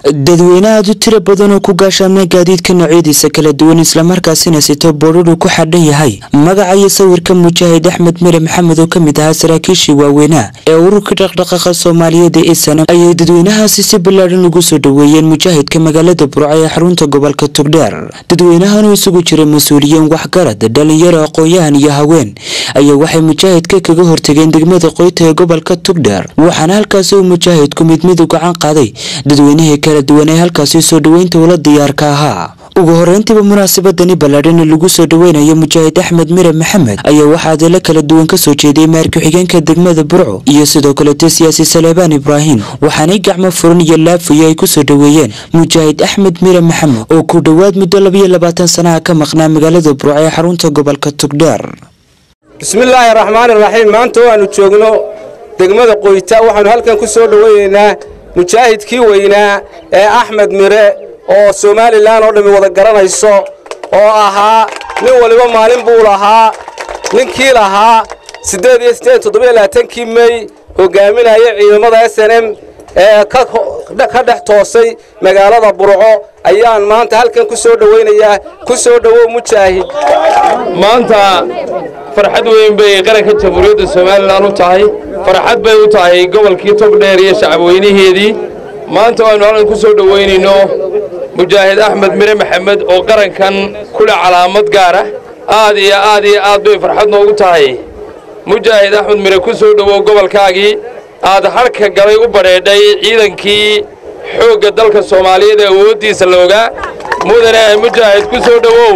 dadweyne aad u tiro badan oo ku gaashaamna gaadiidka noocyadiisa kala duwan islamarkaasina sito boodhadhu ku xadhan yahay magaca iyo sawirka mujaahid axmed mire maxamed oo ka mid ahaa saraakiishii waaweynaa ee ururka dhaqdhaqaaqa soomaaliyeed ee isanam ayay dadweynahaasi si ballaadhan ugu soo dhoweeyeen mujaahidka magaalada burco ee xarunta gobolka tugdheer dadweynahan isugu jira mas-uuliyiin waxgarad dhalinyaro aqoon-yahan iyo haween ayaa waxay mujaahidka kaga hortageen degmada qoyta ee gobolka tugdheer waxaana halkaasi uu mujaahidku mid mid u gacan qaaday dadweynihii kala duwan ee halkaasi soo dhoweynta ula diyaarka ahaa ugu horeyntiiba munaasabadani ballaadhan lagu soo dhoweynayo mujaahid axmed mire maxamed ayaa waxaa adeelo kala duwan kasoo jeeday maar ku-xigeenka degmada burco iyo sidoo kalete siyaasi saleebaan ibraahim waxaanay gacmo furan iyo laafayo ay kusoo dhoweeyeen mujaahid axmed mire maxamed oo ku dhowaad muddo labayo labaatan sanaha ka maqnaa magaalada burco ee xarunta gobolka tugdheer bismillaahi raxmaani raxiim maanta waannu joogno degmada qoyta waxaannu halkan ku soo dhoweynaynaa mujaahidkii weynaa ee axmed mire oo somalilan oo dhammi wada garanayso oo ahaa nin waliba maalin buu lahaa ninkii lahaa siddeed iyo siddeed toddobiyo labaatankii mey hogaaminaya ciidamada s n m ee ka dhex toosay magaalada burco ayaan maanta halkan ku soo dhowaynayaa ku soo dhowow mujaahid maanta farxad weyn bay qaranka jamhuuriyadda somalilan u tahay farxad bay u tahay gobolkii togdheer iyo shacabweynaheedii maanta waannu halkan ku soo dhowaynayno mujaahid axmed mire maxamed oo qarankan kule calaamad gaara aad iyo aad iyo aad bay farxad noogu tahay mujaahid axmed mire ku soo dhowow gobolkaagii aad hadhka galay u badheedhay ciidankii xoogga dalka soomaaliyeed ee awooddiisa loogaa mudane mujaahid ku soo dhowow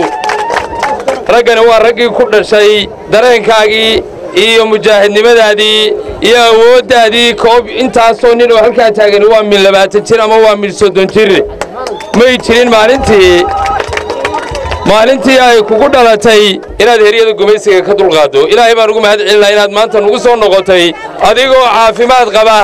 raggani waa raggii ku dhashay dareenkaagii iyo mujaahidnimadaadii iyo awooddaadii koob intaasoo nin oo halkaa taagani waa mil labaatan jir ama waa mil soddon jir may jirin maalintii maalintii ay kugu dhalatay inaad heryada gumaysiga ka dulqaaddo ilaahay baan ugu mahad celinaa inaad maanta nugu soo noqotay adigoo caafimaad qaba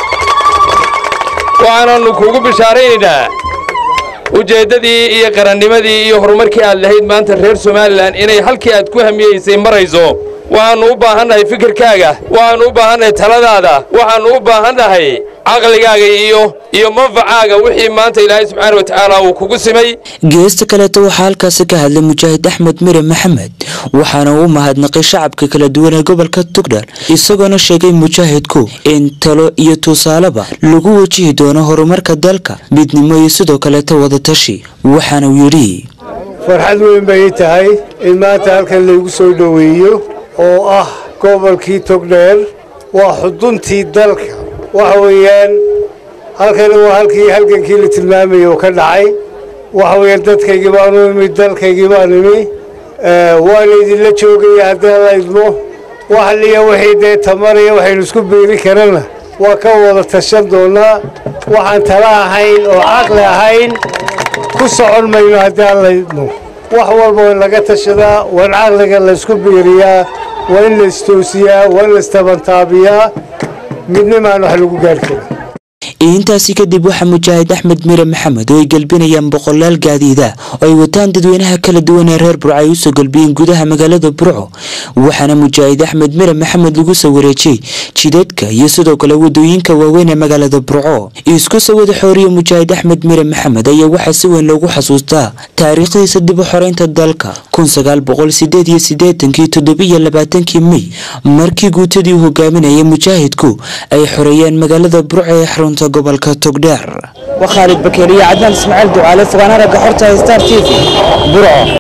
waxaanannu kuugu bishaaraynaynaa ujeeddadii iyo qarannimadii iyo horumarkii aad lahayd maanta reer somalilan inay halkii aad ku hamiyeysay marayso waxaannu u baahannahay fikirkaaga waxaannu u baahannahay taladaada waxaannu u baahannahay caqligaaga iyo iyo manfacaaga wixii maanta ilaahay subxaana wa tacaala uu kugu simay geesta kaleeta waxaa halkaasi ka hadlay mujaahid axmed mire maxamed waxaana uu mahadnaqay shacabka kala duwan ee gobolka tugdhar isagoona sheegay mujaahidku in talo iyo tusaaleba lagu wajihi doono horumarka dalka midnimo iyo sidoo kaleeta wadatashi waxaana uu yidhi farxad weyn bay ii tahay in maanta halkan laygu soo dhoweeyo oo ah gobolkii togdheer waa xuduntii dalka waxa weeyaan halkani waa halkii halgankii la tilmaamayay oo ka dhacay waxa weeyaan dadkaygii baanu imi dalkaygii baan imi waana idinla joogaya haddii la idmo wax liya wixii dee tamaraya waxaynu isku beeri karana waa ka wada tashan doonnaa waxaan tala ahayn oo caqli ahayn ku socon mayno haddii aan la idmo wax walba waa laga tashadaa waa in caqliga laysku biiriyaa waa in la istoosiyaa waa in la istabantaabiyaa midnimaan wax lagu gaari karin intaasi kadib waxaa mujaahid axmed mire maxamed oo ay gelbinayaan boqolaal gaadiida oo ay wataan dadweynaha kala duwan ee reer burco ay usoo gelbiyeen gudaha magaalada burco waxaana mujaahid axmed mire maxamed lagu soo wareejiyey jidadka iyo sidoo kale wadooyinka waaweyn ee magaalada burco isku sawada xooriya mujaahid axmed mire maxamed ayaa waxaa si weyn loogu xasuustaa taariikhdiisa dib u xoreynta dalka kun sagaal boqol sideed iyo sideetankii toddobiyo labaatankii mey markii guutadii uu hogaaminayay mujaahidku ay xoreeyeen magaalada burco ee xarunta gobolka togdheer وخالد بكيرية عدنان اسماعيل دعالة فغانا رقا حورتا ستار تيفي برعو